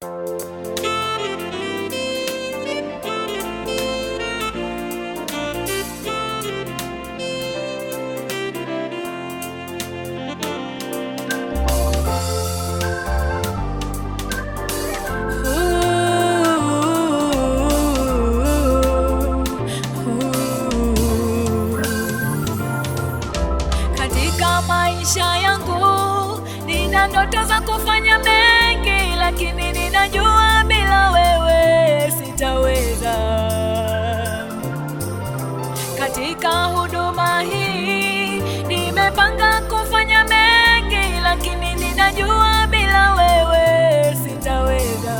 Katika maisha yangu nina ndoto za kufanya mengi, lakini ninajua bila wewe sitaweza. Katika huduma hii nimepanga kufanya mengi, lakini ninajua bila wewe sitaweza.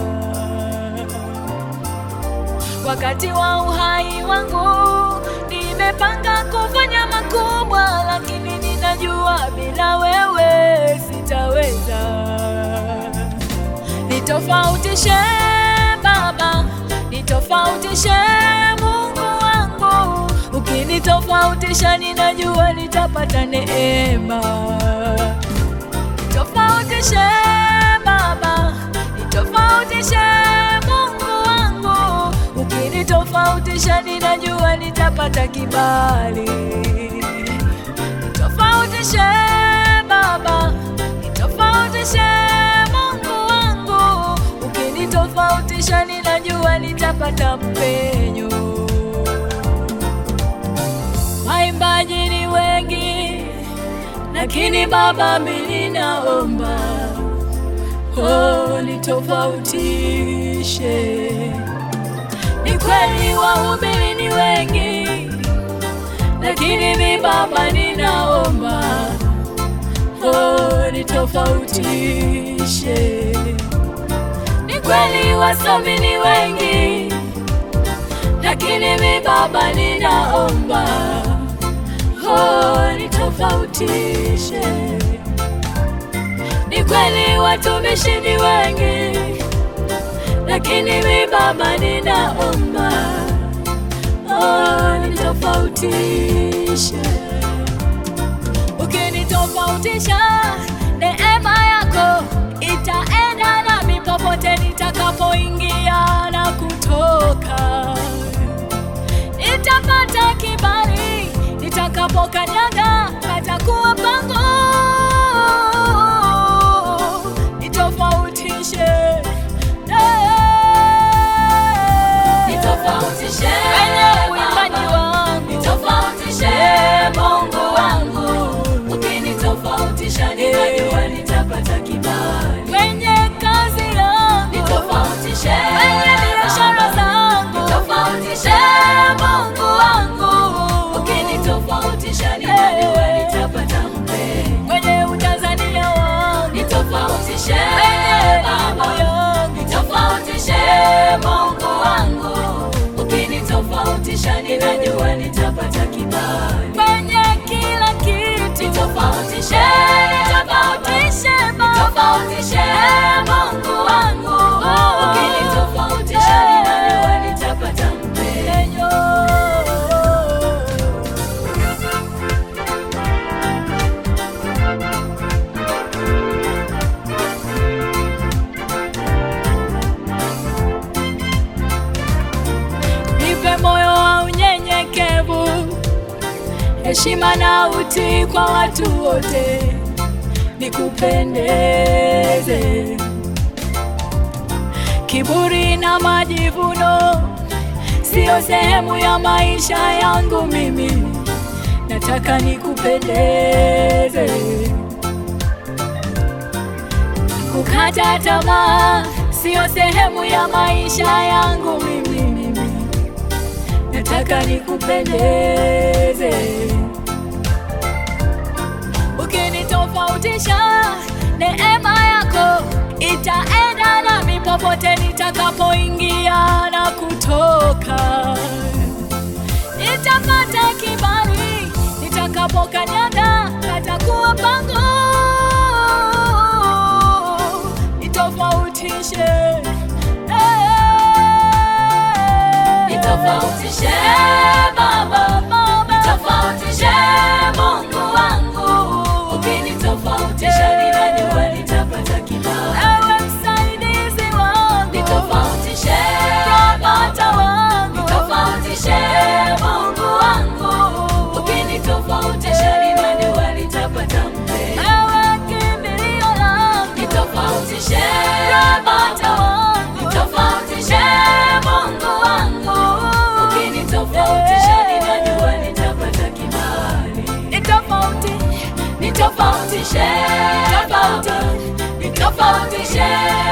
Wakati wa uhai wangu nimepanga kufanya makubwa, lakini ninajua bila wewe sitaweza. Nitofautishe Baba, nitofautishe Mungu wangu, ukinitofautisha ninajua nitapata neema. Nitofautishe Baba, nitofautishe Mungu wangu, ukinitofautisha ninajua nitapata kibali. Nitofautishe Baba, nitofautishe Mungu wangu, ukinitofautisha ninajua nitapata mpenyo. Waimbaji ni wengi, lakini Baba mimi naomba oh, nitofautishe. Ni kweli wahubiri ni wengi, lakini mi Baba ninaomba oh, nitofautishe. Ni kweli wasomi ni wengi, lakini mi Baba ninaomba oh, nitofautishe. Ni kweli watumishi ni wengi, lakini mi Baba ninaomba oh, nitofautishe. Ukinitofautisha, neema yako itaenda nami popote nitakapoingia na kutoka. Nitapata kibali nitakapokanyaga, patakuwa pango. Nitofautishe Nitofautishe kwenye uimbaji Baba, wangu, nitofautishe Mungu wangu, ukinitofautisha ninajua nitapata kibali. kwenye kazi yangu, Nitofautishe kwenye biashara Baba, zangu, nitofautishe Mungu wangu, ukinitofautisha ninajua nitapata mpenzi. kwenye utanzania wangu, Nitofautishe kwenye elimu Baba, yangu, nitofautishe Mungu wangu, ukinitofautisha ninajua nitapata kibali. kwenye kila kitu, Nitofautishe tofautishe Baba, Nitofautishe Mungu wangu, ukinitofautisha ninajua nitapata mpenzi. Enyo. Nipe moyo wa unyenyekevu, heshima na utii kwa watu wote, nikupendeze. Kiburi na majivuno siyo sehemu ya maisha yangu mimi, nataka nikupendeze. Kukata tamaa siyo sehemu ya maisha yangu mimi, mimi nataka nikupendeze. Ukinitofautisha, neema yako itaenda nami popote nitakapoingia na kutoka. Nitapata kibali nitakapokanyaga, patakuwa pango. Nitofautishe, eh. Nitofautishe Baba, nitofautishe Mungu wangu, ukinitofautisha ninajua nitapata kibali. Ewe msaidizi wangu nitofautishe Baba wangu. nitofautishe Mungu wangu, ukinitofautisha ni nani walitapata mbele? Ewe kimbilio langu. Nitofautishe Baba Baba, wangu. nitofautishe Mungu wangu, ukinitofautisha ni nani walitapata kibali? Ni tofauti. Nitofautishe Baba, nitofautishe